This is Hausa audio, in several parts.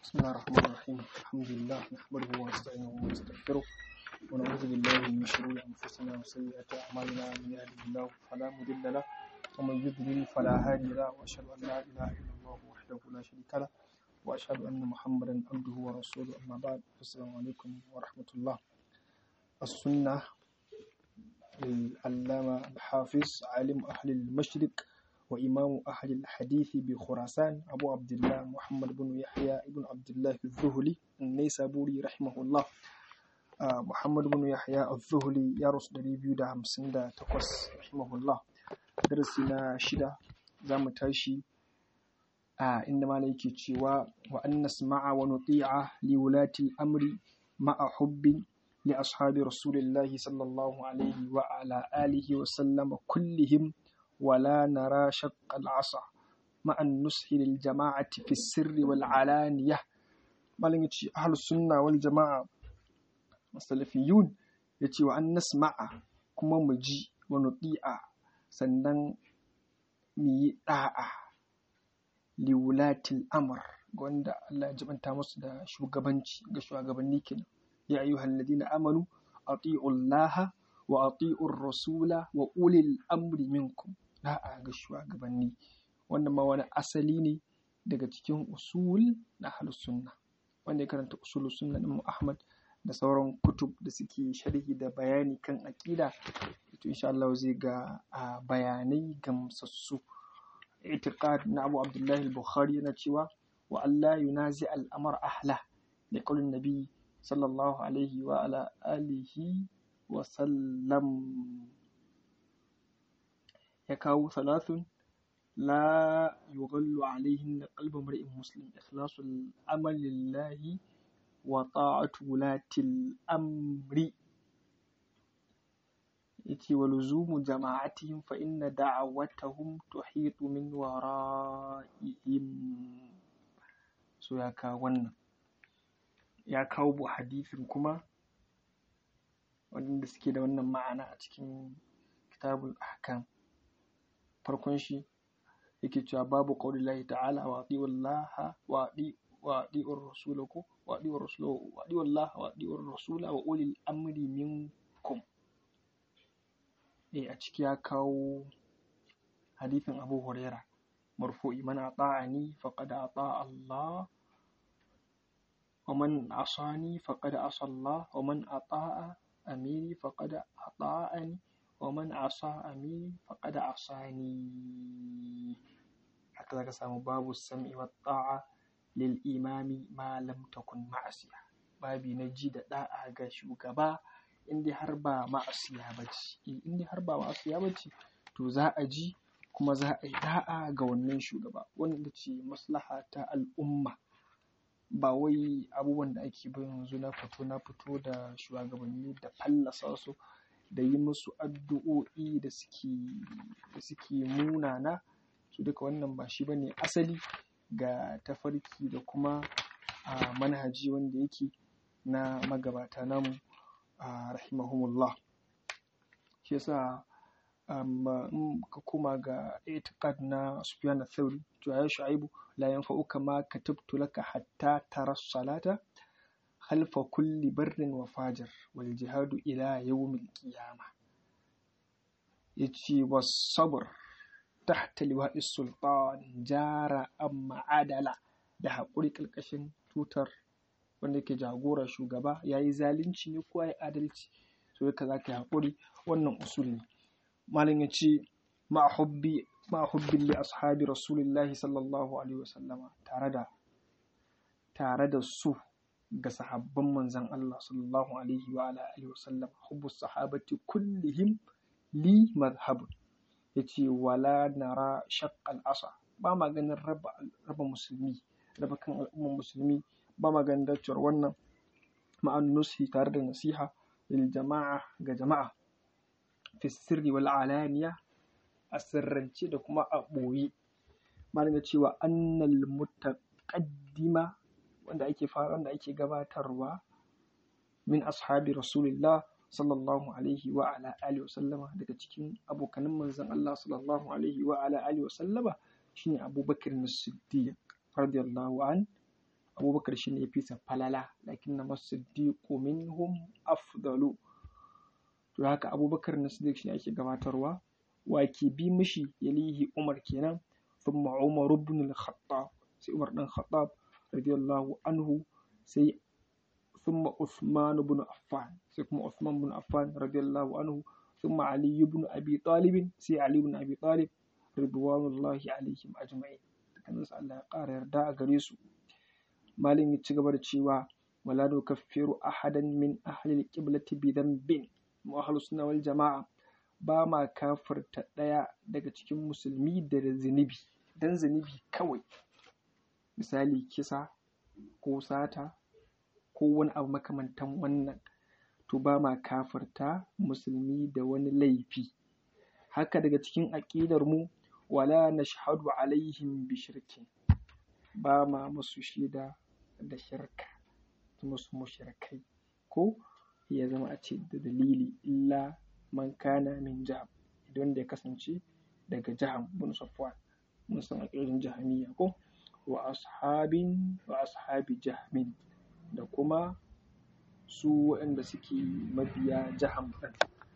بسم الله الرحمن الرحيم الحمد لله نحمده ونستعينه ونستغفره ونعوذ بالله من شرور انفسنا وسيئات اعمالنا من يهده الله فلا مضل له ومن يضلل فلا هادي له واشهد ان لا اله الا الله وحده لا شريك له واشهد ان محمدا عبده ورسوله اما بعد السلام عليكم ورحمه الله السنه للعلامه الحافظ عالم اهل المشرق وإمام أهل الحديث بخراسان أبو عبد الله محمد بن يحيى بن عبد الله الذهلي النيسابوري رحمه الله آه محمد بن يحيى الذهلي يا رسول ريبيو دا همسن دا تقص رحمه الله درسنا شدة زام تاشي آه إنما ليك تشيوا وأن نسمع ونطيع لولاة الأمر مع حب لأصحاب رسول الله صلى الله عليه وعلى آله وسلم كلهم ولا نرى شق العصا مع النصح للجماعة في السر والعلانية malin yace ahlus sunna wal jama'a salafiyun yace wa an nasma'a kuma mu ji wa nuti'a sannan mu yi da'a li wulatil amr wanda Allah ya jibanta musu da shugabanci ga shugabanni kenan ya ayyuhal ladina amanu ati'u Allah wa ati'u rasula wa ulil amri minkum da'a ga shugabanni wannan ma wani asali ne daga cikin usul na ahlus sunna wanda ya karanta usul sunna din Ahmad da sauran kutub da suke sharhi da bayani kan aqida to insha Allah zai ga bayanai gamsassu itiqad na Abu Abdullah al-Bukhari yana cewa wa Allah yunazi al-amr ahla da qaulin nabi sallallahu alaihi wa ala alihi wa sallam ya kawo salasun la yughallu alaihin qalbu mar'in muslim ikhlasul amali lillahi wa ta'atu wulatil amri yace wa luzumu jama'atihim fa inna da'awatahum tuhitu min wara'ihim so ya kawo wannan ya kawo bu hadisin kuma wanda suke da wannan ma'ana a cikin kitabul ahkam farkon shi yake cewa babu qawli lahi ta'ala wa ati'u Allah wa ati'u rasula ko wa ati'u rasula wa ati'u Allah wa ati'u rasula wa ulil amri minkum eh a ciki ya kawo hadithin Abu Huraira marfu'i man ata'ani faqad ata'a Allah wa man asani faqad asa Allah wa man ata'a amiri faqad ata'ani ومن عصى أميري فقد عصاني haka zaka samu babu sam'i wa ta'a lil imami ma lam takun ma'asiya babi na ji da da'a ga shugaba inda har ba ma'asiya bace inda har ba ma'asiya bace to za a ji kuma za a yi da'a ga wannan shugaba wanda ce maslaha ta al'umma ba wai abubuwan da ake bin yanzu na fito na fito da shugabanni da fallasa su da yi musu addu'o'i da suke da suke munana su duka wannan ba shi bane asali ga tafarki da kuma a manhaji wanda yake na magabata namu a rahimahumullah shi yasa in ka koma ga itiqad na Sufyan al-Thawri to ya shu'aibu la yanfa'uka ma katabtu laka hatta tara salata خلف كل بر وفاجر والجهاد إلى يوم القيامة يجي والصبر تحت لواء السلطان جار أما عدلا da haƙuri ƙarƙashin tutar wanda ke jagora shugaba ya yi zalunci ne ko ya yi adalci so yaka za ka yi haƙuri wannan usul ne malam ya ce ma'ahubbin li ashabi rasulillahi sallallahu alaihi wasallama tare da tare da su ga sahabban manzan Allah sallallahu alaihi wa ala alihi wasallam hubbu sahabati kullihim li madhhabun yace wala nara shaqqal asa ba ma ganin raba raba musulmi raba kan al'ummar musulmi ba ma ganin dacewar wannan ma'an nusi tare da nasiha lil jama'a ga jama'a fi sirri wal alaniya a sirrance da kuma a ɓoye malam ya cewa annal mutaqaddima wanda ake fara wanda ake gabatarwa min ashabi rasulillah sallallahu alaihi wa ala alihi wa sallama daga cikin abokanin manzon Allah sallallahu alaihi wa ala alihi wa sallama shine Abubakar as-Siddiq radiyallahu an abubakar shine yafi sa falala lakinna masiddiqu minhum afdalu to haka abubakar na siddiq shine ake gabatarwa wa ke bi mishi yalihi umar kenan thumma umar ibn al-khattab sai umar dan khattab radiyallahu anhu sai thumma uthman ibn affan sai kuma uthman ibn affan radiyallahu anhu thumma ali ibn abi talib sai ali ibn abi talib ridwanullahi alaihim ajma'in dukkanin su Allah ya ƙara yarda a gare su malin ya ci gaba da cewa wala nukaffiru ahadan min ahli al-qiblati bi dhanbin mu ahlus sunna wal jama'a ba ma kafirta ɗaya daga cikin musulmi da zunubi dan zunubi kawai misali kisa ko sata ko wani abu makamantan wannan to ba ma kafirta musulmi da wani laifi haka daga cikin aƙidar mu wala nashhadu alaihim bi shirkin ba ma musu shaida da shirka musu mushrikai ko ya zama a ce da dalili illa man kana min jaham idan da ya kasance daga jaham bin safwan mun san aƙidar jahamiyya ko wa ashabin wa ashabi jahmin da kuma su waɗanda suke mabiya jaham ɗin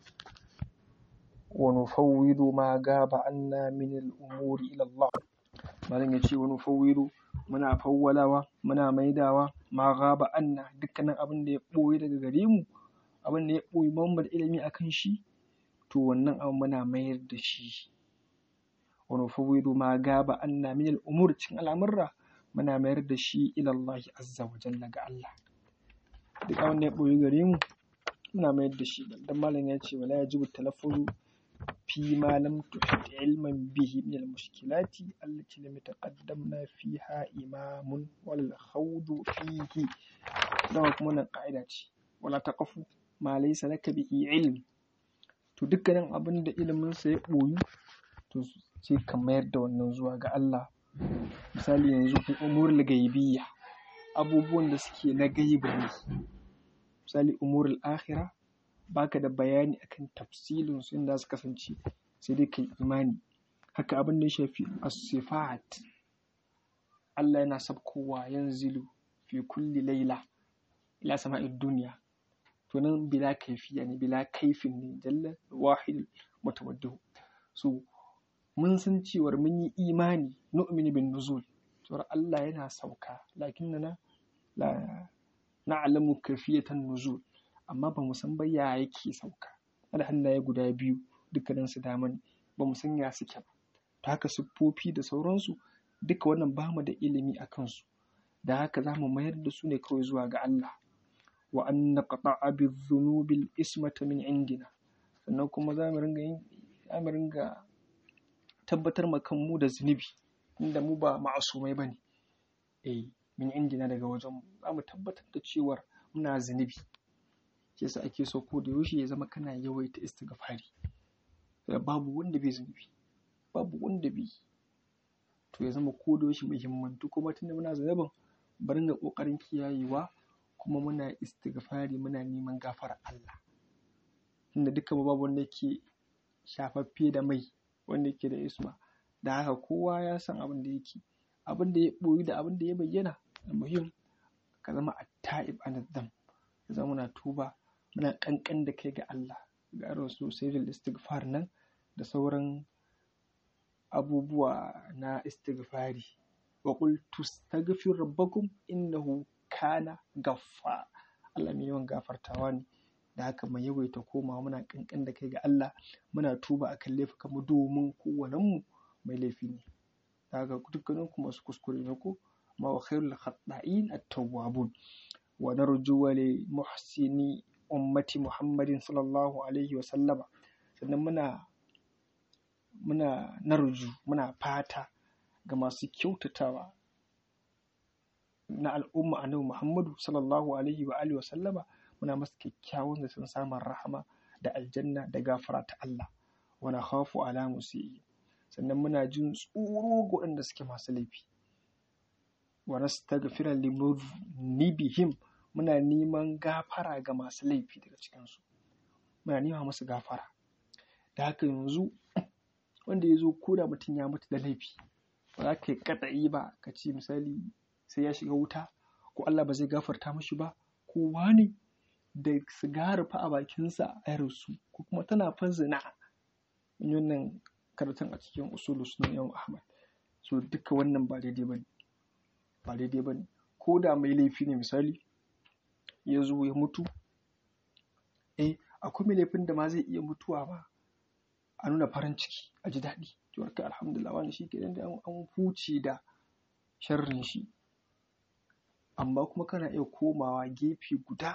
wa nufawwidu ma gaba anna min al-umuri ila Allah malam yace wa nufawwidu muna fawwalawa muna maidawa ma gaba anna dukkanin abin da ya ɓoye daga gare mu abin da ya ɓoye mu da ilimi akan shi to wannan abin muna mayar da shi wa nufawwidu ma gaba anna min al-umur cikin al'amurra muna mayar da shi ila Allah azza wa jalla ga Allah duk abin da ya ɓoye gare mu muna mayar da shi dan malam ya ce wala yajibu talaffuzu fi ma lam tuhit ilman bihi min al-mushkilati allati lam yataqaddamna fiha imamun wal khawdu fihi dama kuma nan ka'ida ce wala taqafu ma laysa laka bihi ilm to dukkanin abin da ilimin sa ya ɓoyu to sai ka mayar da wannan zuwa ga Allah misali yanzu umurul gaibiyya abubuwan da suke na gaibu ne misali umurul akhira baka da bayani akan tafsilin su inda su kasance sai dai kai imani haka abin da ya shafi as-sifat Allah yana sabkowa yanzilu fi kulli laila ila sama'id dunya to nan bila kaifiya ne bila kaifin ne jalla wahid mutawaddihu so mun san cewar mun yi imani nu'minu bin nuzul cewar Allah yana sauka lakinnana la na'lamu kafiyatan nuzul amma ba mu san ba ya yake sauka ada hannaye guda biyu dukkanin su dama ne ba mu san ya suke ba ta haka siffofi da sauransu duka wannan ba mu da ilimi a kansu da haka za mu mayar da su ne kawai zuwa ga Allah wa an naqta'a bi-dhunubil ismata min indina sannan kuma za mu ringa yin za mu ringa tabbatar ma kanmu da zunubi inda mu ba ma'asumai bane eh min indina daga wajen mu za mu tabbatar da cewar muna zunubi shi yasa ake so ko da yaushe ya zama kana yawaita istighfari babu wanda bai zunubi babu wanda bai to ya zama ko da yaushe muhimmantu kuma tunda muna zunubin bari ga kokarin kiyayewa kuma muna istighfari muna neman gafarar Allah tunda duka babu wanda yake shafaffe da mai wanda yake da isma da haka kowa ya san abin da yake abin da ya boyi da abin da ya bayyana muhim ka zama at-ta'ib an-nadam ya zama muna tuba muna kankan da kai ga Allah ga irin su sayyidul istighfar nan da sauran abubuwa na istighfari wa qul tastaghfir rabbakum innahu kana gaffa Allah mai yawan gafartawa ne da haka mai yawaita koma muna kankan da kai ga Allah muna tuba akan laifukan mu domin kowannen mu mai laifi ne da haka dukkanin ku masu kuskure ne ko ma wa khairul khata'in at-tawwabun wa narju li muhsini ummati Muhammadin sallallahu alaihi wa sallama sannan muna muna narju muna fata ga masu kyautatawa na al'umma annabi Muhammadu sallallahu alaihi wa alihi wa sallama muna masa kyakkyawan da sun samun rahama da aljanna da gafara ta Allah wa nakhafu ala musii sannan muna jin tsoro ga waɗanda suke masu laifi wa nastaghfira li mudhnibihim muna neman gafara ga masu laifi daga cikinsu muna nema musu gafara da haka yanzu wanda ya zo ko da mutum ya mutu da laifi ba za ka yi katsayi ba ka ce misali sai ya shiga wuta ko Allah ba zai gafarta mashi ba ko wani da sigari fa a bakinsa a su ko kuma tana fa zina wannan karatun a cikin usulu sunan yawon ahmad so duka wannan ba daidai ba ne ba daidai ba ne ko da mai laifi ne misali ya zo ya mutu eh akwai mai laifin da ma zai iya mutuwa ba a nuna farin ciki a ji daɗi to haka alhamdulillah wani shi kenan da an huce da sharrin shi amma kuma kana iya komawa gefe guda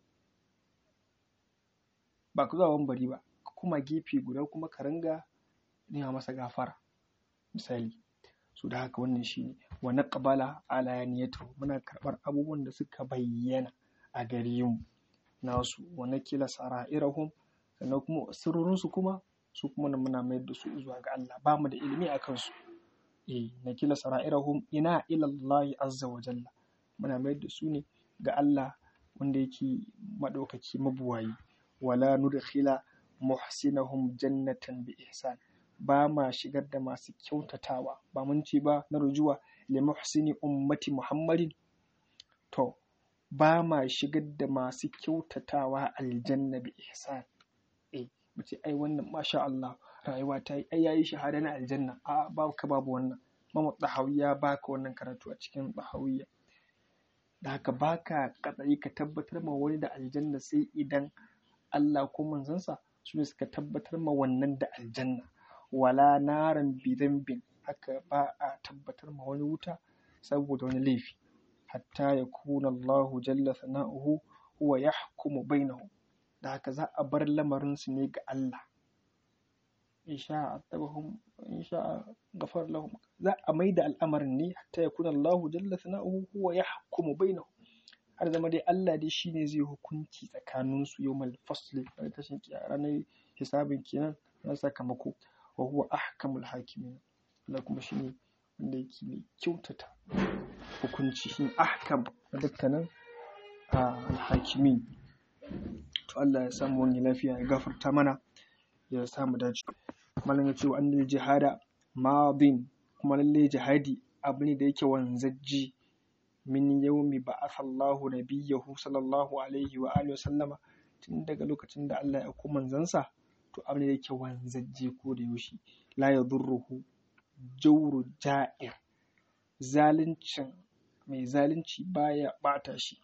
ba ku zuwa bari ba kuma gefe guda kuma ka ringa nema masa gafara misali so da haka wannan shine wa naqbala ala niyatu muna karɓar abubuwan da suka bayyana a gare mu nasu wa nakila sara'irahum sannan kuma sirrorinsu kuma su kuma nan muna mayar da su zuwa ga Allah ba mu da ilimi a kansu eh nakila sara'irahum ina ila Allah azza wa jalla muna mayar da su ne ga Allah wanda yake madaukaki mabuwayi wala nudkhila muhsinahum jannatan bi ihsan ba ma shigar da masu kyautatawa ba mun ce ba na rujuwa li muhsini ummati muhammadin to ba ma shigar da masu kyautatawa aljanna bi ihsan eh mace ai wannan masha Allah rayuwa ta yi ai yayi shahada na aljanna a ba ka babu wannan mamu dahawiya baka wannan karatu a cikin dahawiya da haka baka kadai ka tabbatar ma wani da aljanna sai idan Allah ko manzansa su ne suka tabbatar ma wannan da aljanna wala naran bidambin haka ba a tabbatar ma wani wuta saboda wani laifi hatta ya kuna Allahu jalla sana'uhu huwa yahkumu bainahum da haka za a bar lamarin su ne ga Allah in sha attabahum in sha ghafar lahum za a maida al'amarin ne hatta ya kuna Allahu jalla sana'uhu huwa yahkumu bainahum har zama dai Allah dai shine zai hukunci tsakanin su yawmal fasli ranar tashin ranar hisabin kenan na sakamako wa huwa ahkamul hakimin Allah kuma shine wanda yake mai kyautata hukunci shi ahkam a dukkanin alhakimin to Allah ya samu wani lafiya ya gafarta mana ya samu dace malam ya ce wa annal jihada madin kuma lalle jihadi abu ne da yake wanzajji min yaumi ba'atha Allahu nabiyyahu sallallahu alaihi wa alihi wa sallama tun daga lokacin da Allah ya aiko manzansa to abu ne da yake wanzajje ko da yaushe la yadurruhu jawru ja'ir zaluncin mai zalunci baya bata shi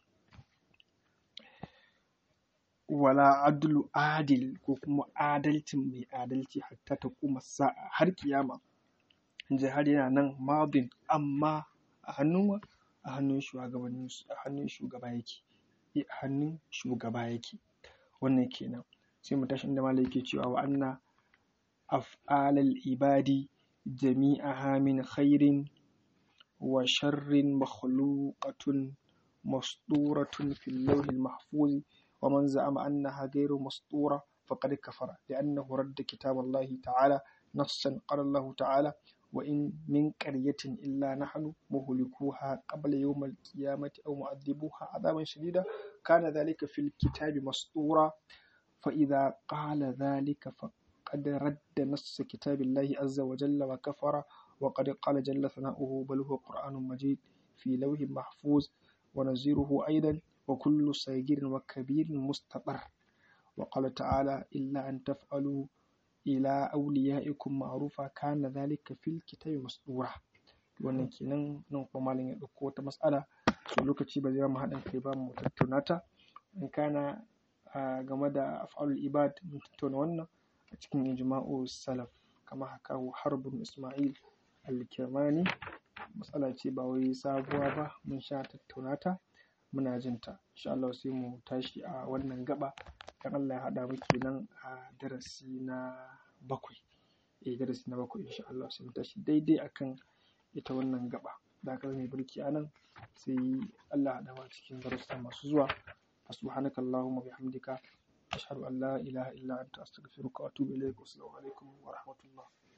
wala adlu adil ko kuma adalcin mai adalci hatta ta kuma sa'a har kiyama jihar yana nan madin amma a hannun a hannun shugabannin a hannun shugaba yake a hannun shugaba yake wannan kenan sai mu tashi inda malai yake cewa wa anna af'alal ibadi jami'aha min khairin wa sharrin makhluqatun masduratun fil lawhil mahfuz wa man za'ama annaha ghayru masdura faqad kafara li'annahu radda kitab Allah ta'ala nassan qala Allah ta'ala wa in min qaryatin illa nahnu muhlikuha qabla yawm al-qiyamati aw mu'adhibuha 'adaban shadida kana dhalika fil kitabi masdura fa idha qala dhalika فقد رد نص كتاب الله عز وجل وكفر وقد قال جل ثناؤه بل هو قرآن مجيد في لوح محفوظ ونزيره أيضا وكل صغير وكبير مستقر وقال تعالى إلا أن تفعلوا إلى أوليائكم معروفا كان ذلك في الكتاب مسطورا wannan kenan nan kuma malam ya ɗauko wata mas'ala so lokaci ba zai mu haɗin kai ba mu tattauna ta in kana game da af'alul ibad mun tattauna wannan a cikin ijma'u salaf kama haka harbun ismail al-kirmani matsala ce ba wai sabuwa ba mun sha tattauna ta muna jin ta insha Allah sai mu tashi a wannan gaba dan Allah ya haɗa mu kenan a darasi na bakwai eh darasi na bakwai insha Allah sai mu tashi daidai akan ita wannan gaba da aka mai birki anan sai Allah ya haɗa mu cikin darussa masu zuwa subhanakallahumma bihamdika أشهد أن لا إله إلا أنت أستغفرك وأتوب إليك والسلام عليكم ورحمة الله